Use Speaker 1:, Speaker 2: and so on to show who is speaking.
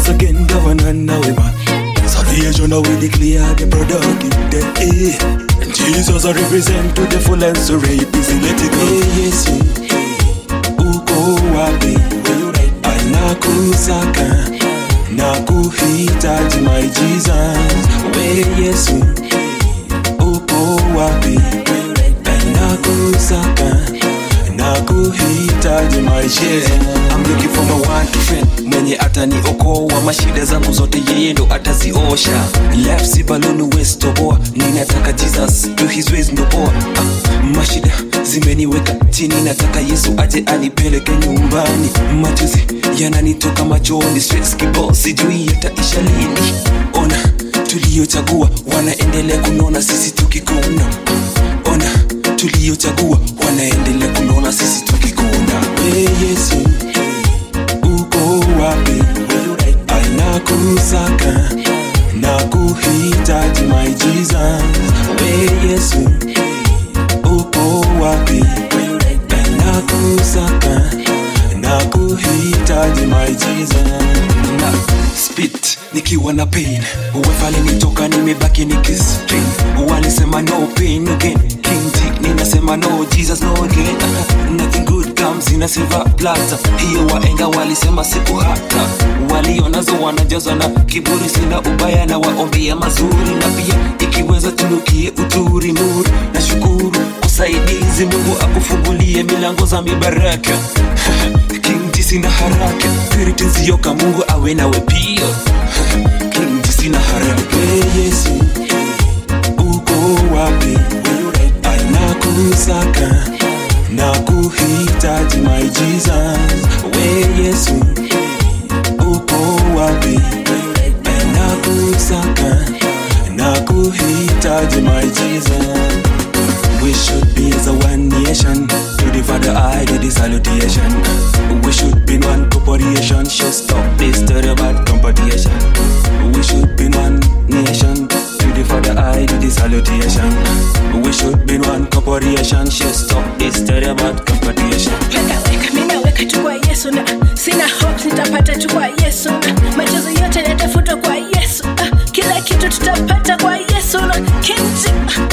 Speaker 1: once again, governor now we man. Salvation now we declare the product in the air. And Jesus I represent to the full and so rape is let it go. Hey, Yesu, uko wapi? Anakusaka na kuhitaji my Jesus. We Yesu, uko wapi? Anakusaka na kuhitaji my Jesus.
Speaker 2: I'm looking for my one to friend mwenye ataniokoa mashida zangu zote yeye ndo ataziosha left si baluni west toboa ninataka jesus do his ways ndo poa ah, mashida zimeniweka chini nataka yesu aje anipeleke nyumbani machozi yananitoka machoni stress kibao sijui yataisha lini ona tuliochagua wanaendelea kunona sisi tukikona ona tuliochagua wanaendelea kunona sisi tukikona
Speaker 1: We Yesu, uko wapi? Anakusaka na kuhitaji my Jesus. We Yesu, uko wapi? Anakusaka na kuhitaji my Jesus.
Speaker 2: na spit nikiwa na pain uwefali nitoka nimebaki nikistrain walisema no pain again king Dick, ninasema no jesus no again nothing good comes in a silver platter hiyo waenga walisema siku hata walionazo wanajazwa na kiburi sina ubaya na waombea mazuri na pia ikiweza tunukie uturi nuru na shukuru usaidizi mungu akufungulie milango za mibaraka king G sina haraka purity nzioka mungu awe nawe pia king G sina haraka
Speaker 1: We Yesu, uko wapi? Anakusaka na kuhitaji my Jesus. We Yesu, uko wapi? Anakusaka na kuhitaji my Jesus. We should be as a one nation. To the Father, I do the salutation. We should be in one corporation. Should stop this terrible competition. We should be in one nation. To the Father, I do the salutation. We should be in one corporation. Should stop this terrible competition.
Speaker 3: Weka, mi naweka tu kwa yesu na sina hopes nitapata tu kwa yesu na machozi yote yatafutwa kwa yesu ah, kila kitu tutapata kwa yesu na kinti ah,